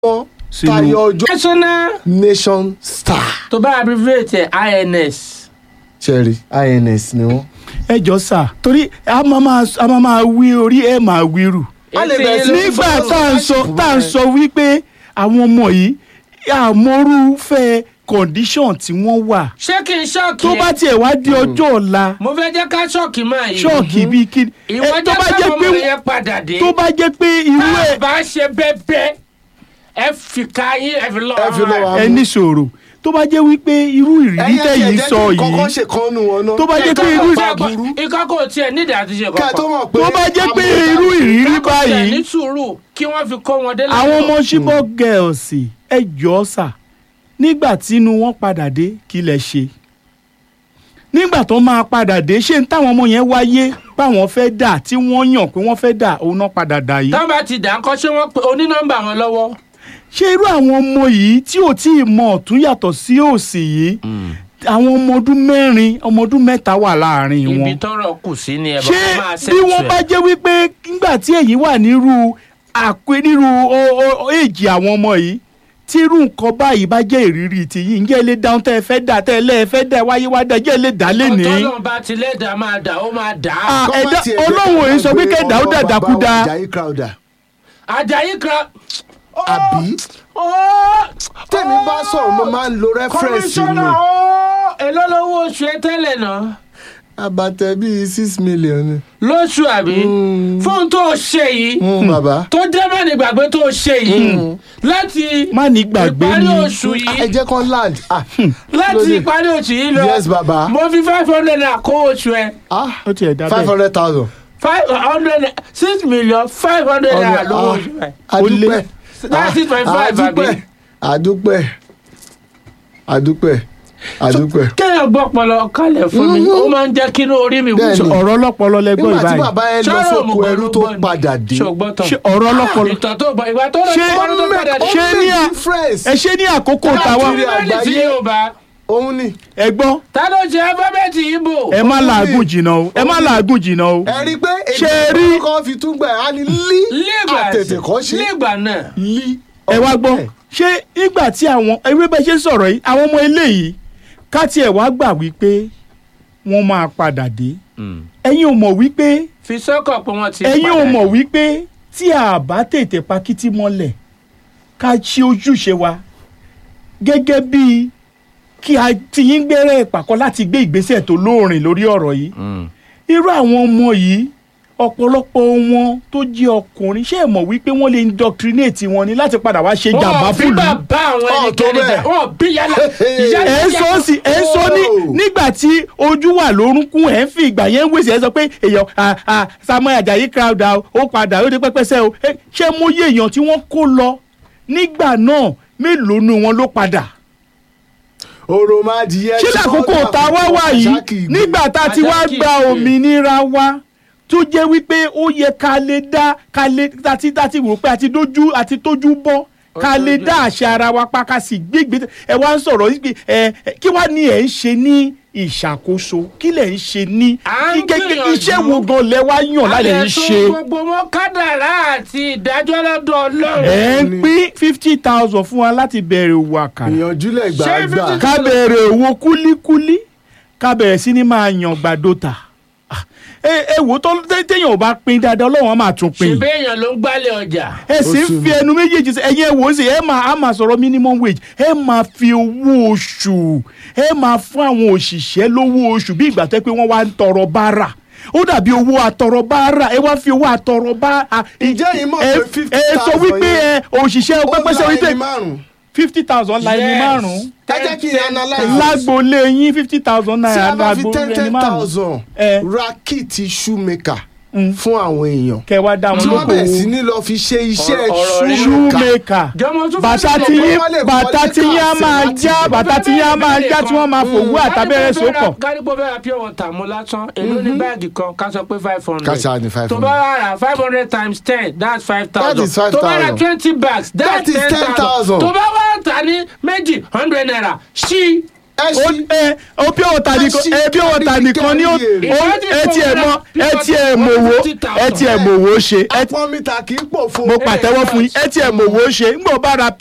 wọn Sínú- tayọ ọjọ́ national nation star tó bá abbreviate ẹ̀ ins cherry ins ni wọn. ẹ jọ sà torí a máa máa a máa máa wí orí ẹ máa wíru A lè Ètè bẹ̀rẹ̀ sí ló ní ń nígbà sọ̀rọ̀. tá à ń sọ tá à ń sọ wípé àwọn ọmọ yìí àmọ́rúfẹ́ condition tí wọ́n wà ṣé kí n ṣọ́ọ̀kì tó bá ẹ̀ tiẹ̀ wá di ọjọ́ ọ̀la mo fẹ́ jẹ́ ká ṣọ́ọ̀kì máa yìí ṣọ́ọ̀kì bíi kí ìwọ ẹ, tó jẹ́ bá jẹ́ káwọn pé ọmọ yẹn padà dé tó bá jẹ́ pé irú tá ẹ̀ a bá ṣe bẹ́ẹ̀ ẹ fi ká yín ẹ fi lọ Ẹ fi lọ wa. ẹ ní sọ̀rọ̀ tó bá jẹ́ wípé irú ìrírí tẹ̀yìn sọ kọ́kọ́ yìí ṣe kan nu wọn náà. tó bá jẹ́ pé irú ikọ́ kò tiẹ̀ nídìí àti ṣe ká tó kọ́kọ́ mọ̀ pé tó bá jẹ́ pé irú ìrírí Kákò tiẹ̀ ní báyìí sùúrù kí wọ́n fi kó wọn dé àwọn ọmọ Chibok girls ẹ jọ sà nígbà tínú wọn padà dé kí lẹ ṣe nígbà tó máa padà dé ṣé n táwọn ọmọ yẹn wáyé báwọn fẹ́ dà tí wọ́n yàn pé wọ́n fẹ́ dà òun náà padà dà yìí táwọn bá ti dà ń kọ́ ṣé wọ́n pe onínọ́mbà wọn lọ́wọ́ ṣé irú àwọn ọmọ yìí tí ò tí ì mọ ọ̀tún yàtọ̀ sí òsì yìí àwọn ọmọ ọdún mẹ́rin ọmọ ọdún mẹ́ta wà láàrin ibi wọn tọ́rọ̀ kù sí ni ẹ bá ṣé máa bí wọ́n bá jẹ́ wípé nígbà tí èyí wà nírú àpé nírú o- o- o- èjì àwọn ọmọ yìí tí irú nǹkan báyìí bá jẹ́ ìrírí ti yìí ǹjẹ́ ilé dáhùn tẹ́ ẹ fẹ́ dà tẹ́ ẹ lẹ́ ẹ fẹ́ dà wáyé wá dà jẹ́ ilé dà lẹ́nìí. ọtọ́lọ́n bá ti lẹ́dàá máa dà ó máa dà á. Ah, ẹ̀dá ọlọ́run èyí sọ pé kẹ́dà ó dàdà kú da Ajayi crowder Àjàyí kan. àbí tèmi bá sọ̀rọ̀ mo máa ń lo reference kọmíṣánná ni ó èló lówó oṣù ẹ tẹ́lẹ̀ náà abatẹ bíi six million ni. lóṣù àbí fóun tó ṣe yìí Mm, bàbá tó jẹ́ mẹ́rin gbàgbé tó ṣe yìí láti má ní gbàgbé ìparí ni oṣù ẹ yìí jẹ́ kán land ah láti lóde. ìparí oṣù yìí lọ Yes, bàbá. mo fi five hundred naira kó oṣù ẹ ah ó tiẹ̀ dá five bẹ́ẹ̀ hundred thousand. five hundred six million five hundred naira lówó oṣù ẹ adúpẹ́ That's six point five, adúpẹ́ àbí? adúpẹ́ adúpẹ́ adúpẹ́. kéèyàn gbọ́ pọlọ kalẹ̀ fún mi ó máa ń jẹ́ kí inú orí mi wú Bẹ́ẹ̀ni. ọ̀rọ̀ ọlọ́pọlọ lẹ́gbọ́n nígbà tí ìbáyìí bàbá yẹn lọ Ṣọ́rọ̀ sóko òmùgọ̀ ẹrú ló tó gbọ́ ni. padà dé. ṣògbọ́n tán ṣé ọ̀rọ̀ ọlọ́pọlọ ìtàn tó gbọ́ ìgbà tó lọ Ṣé- sí ọdún tó padà dé. ṣé ní à- difference. ẹ ṣe ní àkókò tàwa Káàkiri Bẹ́ẹ̀ni sí àgbáyé. Yorùbá òun ni ẹ gbọ́ ta ló ṣe alifábẹ́ẹ̀tì Ìgbò. ẹ má làágùn jìnnà o ẹ má làágùn jìnnà o ẹ rí i pé Ṣé ẹ rí- èdè kan fi tún gbà á ní lí Lígbà àtètè kọ́ ṣe lígbà náà lí. ẹ wá gbọ́ ṣé nígbà tí àwọn ewé bẹ́ẹ̀ ṣe ń sọ̀rọ̀ yìí àwọn ọmọ eléyìí ká tiẹ̀ wá gbà wípé wọ́n máa padà dé ẹ̀yin ò mọ̀ wípé fi sọ́kọ̀ pé wọ́n ti ẹ̀yin ò padà. mọ̀ wípé tí a bá tètè pa kítí mọ́lẹ̀ ká ṣe ojúṣe wa gẹ́gẹ́ bíi kí a ti yín gbẹ́rẹ́ ìpàkọ́ láti gbé ìgbésẹ̀ tó lóòrìn lórí ọ̀rọ̀ yìí irú àwọn ọmọ yìí ọ̀pọ̀lọpọ̀ wọn tó jẹ́ ọkùnrin ṣé ẹ mọ̀ wípé wọ́n lè indoctrinate wọn ni láti padà wá ṣe jàmbá Wọ́n bí fún ìlú bàbá àwọn Ọ̀, tó ẹnikẹ́ni bẹ́ẹ̀. jà wọ́n bí yálà ìyá ẹ ń sọ sí ẹ ń sọ ní Oh. nígbà tí ojú wà lórúnkún ẹ ń fi ìgbà yẹn ń wèsì ẹ sọ pé èèyàn à, à, Samuel Ajayi crowd out ó padà ó dé pẹpẹsẹ o Ẹ, ṣé mo yé èèyàn tí wọ́n kó lọ nígbà náà mélòó nu wọn ló padà òròmọdìyẹ ṣé lákòókò tá a wá wà yìí nígbà tá a ti wá Àṣàkì gba ìgbé. òmìnira wa tó jẹ́ wípé ó yẹ ká lè dá ká lè àti àti wò pé àti dójú àti tójú bọ́ ká lè dá àṣà ara wa pa ká sì gbégbé ẹ wá ń sọ̀rọ̀ wípé ẹ ẹ, kí wàá ní ẹ̀ ń ṣe ní ìṣàkóso kí lẹ̀ ń ṣe ní À ń kí gẹ́gẹ́ gbìyànjú. iṣẹ́ wo gan lẹ wá yàn lálẹ́ ń ṣe gbogbo wọn kádàrá àti ìdájọ́ lọ́dọ̀ Ọlọ́run. ẹ ń pín fifty thousand fún wa láti bẹ̀rẹ̀ òwò àkàrà ìyànjú lẹ Ṣé gbàgbà fifty- ká bẹ̀rẹ̀ owó kúlíkúlí ká bẹ̀rẹ̀ sí ni máa yan gbàdo tà Ah, ẹ ẹ wò tó tẹ- téèyàn ò bá pín dáadáa ọlọ́run á máa tún ṣe pín béèyàn ló ń gbálẹ̀ ọjà. ẹ sì ń fi ẹnu méjèèjì sí ẹ̀yin ẹ wò ó sì ẹ máa á máa sọ̀rọ̀ minimum wage ẹ máa fi owó oṣù ẹ máa fún àwọn òṣìṣẹ́ lówó oṣù bí ìgbà tó yẹ pé wọ́n wá ń tọrọ bárà ó dàbí owó àtọrọ bárà ẹ wá fi owó àtọrọ bá a- Ǹjẹ́ yìí mọ̀ ẹ pé 50,000 ẹ sọ wípé ẹ òṣìṣẹ́ pẹ́pẹ́sẹ́ ó la wípé ẹni márùn fifty thousand la ẹni Yes. márùn-ún ẹ jẹ́ kí n analyse lágboolé yín fifty thousand tí naira a bá fi ten lágboolé ẹni ten márùn thousand ẹ ra kíìtì shoemaker Mm. fún àwọn èèyàn kẹ wá dá wọn tí wọ́n bẹ̀rẹ̀ sí lóko ní lọ fi ṣe iṣẹ́ Ọ̀rọ̀- ọ̀rọ̀ rí- shoemaker shoemaker Jọmọ tún bàtà fẹ́ tí sọ̀rọ̀ yín wọ́n lè bàtà wọlé tí yín á káàsì máa láti já ibẹ̀. bàtà tí yín á máa já tí wọ́n máa fòwú àtàbẹ̀rẹ̀ sókọ̀ kárípò fẹ́ ra pure water mu lásán èló ní báàgì kan ká sọ pé five hundred. Ká ṣáà ní 500. tó bá rà five hundred times ten that's five That is thousand. 5,000. tó bá rà twenty bags That that's is ten thousand. 10,000. tó bá wà tà ní méjì hundred naira ṣí Ẹ ó ṣí. ẹ ó pure water nìkan ṣí ẹ pure water kárí nìkan ní ó kárí èrè. ó- ẹ tiẹ̀ mọ ẹ tiẹ̀ mọ̀wó ẹ tiẹ̀ mọ̀wó ṣe ẹ apọ́n mítà kì í pòfo. mo pàtẹ́wọ́ fún yín ẹ tiẹ̀ mọ̀wó ṣe ń gbọ́ bá ra